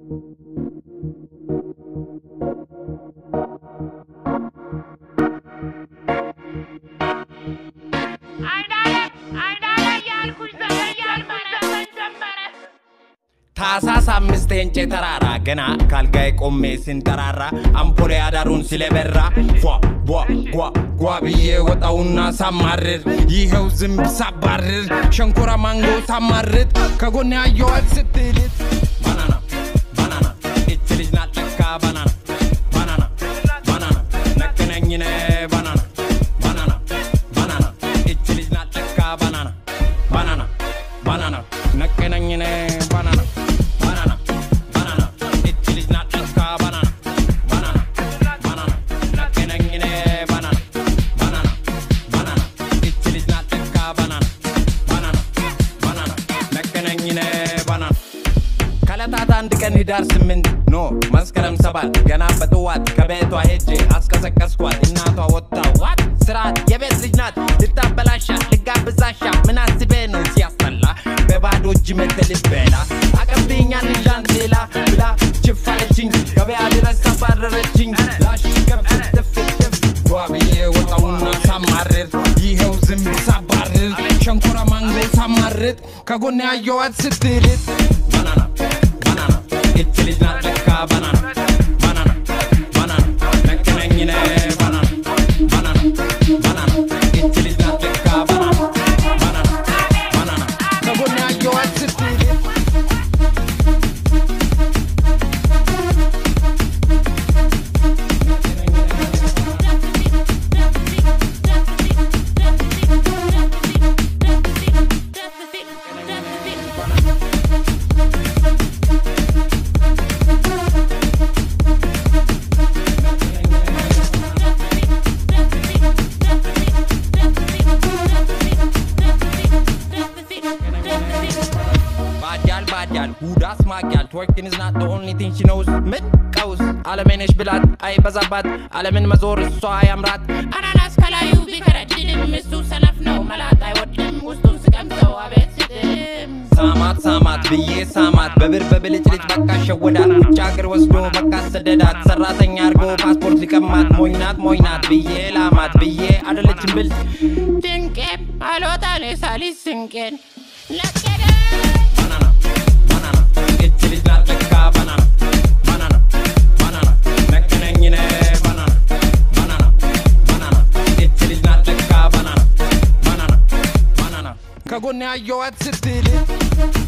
ታሳስ አምስት የእንጨ ተራራ ገና ካልጋይ ቆሜ ስንጠራራ አምፖሌ አዳሩን ስለበራ ፏ ቧ ጓ ጓ ብዬ ወጣውና ሳማርር ይኸው ዝንብ ሳባርር ሸንኮራ ማንጎ ሳማርጥ ከጎን ያየዋት ስትልት ባናና ባናና እች ልጅ ናት ለካ ባናና ባናና ባናና ነቅነኝነ ባናና ባናና ባናና እች ልጅ ናት ለካ ባናና ባናና ባናና ነቅነኝነ ባናና ባናና ባናና እች ልጅ ናት ለካ ባናና ባናና ባናና ነቅነኝነ ባናና ባናና ባናና እች ልጅ ናት ለካ ባናና ባናና ባናና ነቅነኝነ ባናና ከዕለታት አንድ ቀን ህዳር ስምንት ኖ መስከረም ሰባት ገና በጥዋት ከቤቷ ሄጄ አስቀሰቀስኳት። እናቷ ወጥታ ዋት ስርዓት የቤት ልጅ ናት ልታበላሻ ልጋብዛሻ ምን አስቤ ነው ሲያስጠላ በባዶ እጅ መተልት በላ አቀብኛል ሌላ ብላ ችፋለችኝ ገበያ ድረስ አባረረችኝ ላሽ ገብት ትፍትፍ ጓ ብዬ ወጣውና ሳማርር ይኸው ዝንብ ሳባርር ሸንኮራ ማንጎ ሳማርጥ ከጎን ያየዋት ስትልጥ ባናና ባናና እች ልጅ ናት ለካ ባናና ባናና ባናና ነቅነኝነ ባናና ባናና ባናና እች ልጅ ናት ለካ ባናና ባናና ባናና ከጎን ያየዋት ስትልጥ ባጃል ባጃል ሁዳስ ማጊያል twerking is not the only thing she knows ምን ቀውስ አለሜነሽ ብላት አይበዛባት አለምን መዞር እሷ ያምራት አናናስ ከላዩ ቢከረድልም እሱ ሰነፍ ነው መላጥ አይወድም ውስጡን ስቀምሰው አቤት ስጥም ሳማት ሳማት ብዬ ሳማት በብር በብልጭልጭ በቃ ሸወዳት ውጭ ሀገር ወስዶ በቃ ሰደዳት ሰራተኛ አርጎ ፓስፖርት ሊቀማት ሞኝናት ሞኝናት ብዬ ላማት ብዬ አደለችን ብል ድንቄም አልወጣኔ ሳሊስ ስንቄን ለቀደ ባናና ባናና እች ልጅ ናት ለካ ባናና ባናና ባናና ነቅነኝነ ባናና ባናና ባናና እች ልጅ ናት ለካ ባናና ባናና ባናና ከጎን ያየዋት ስትል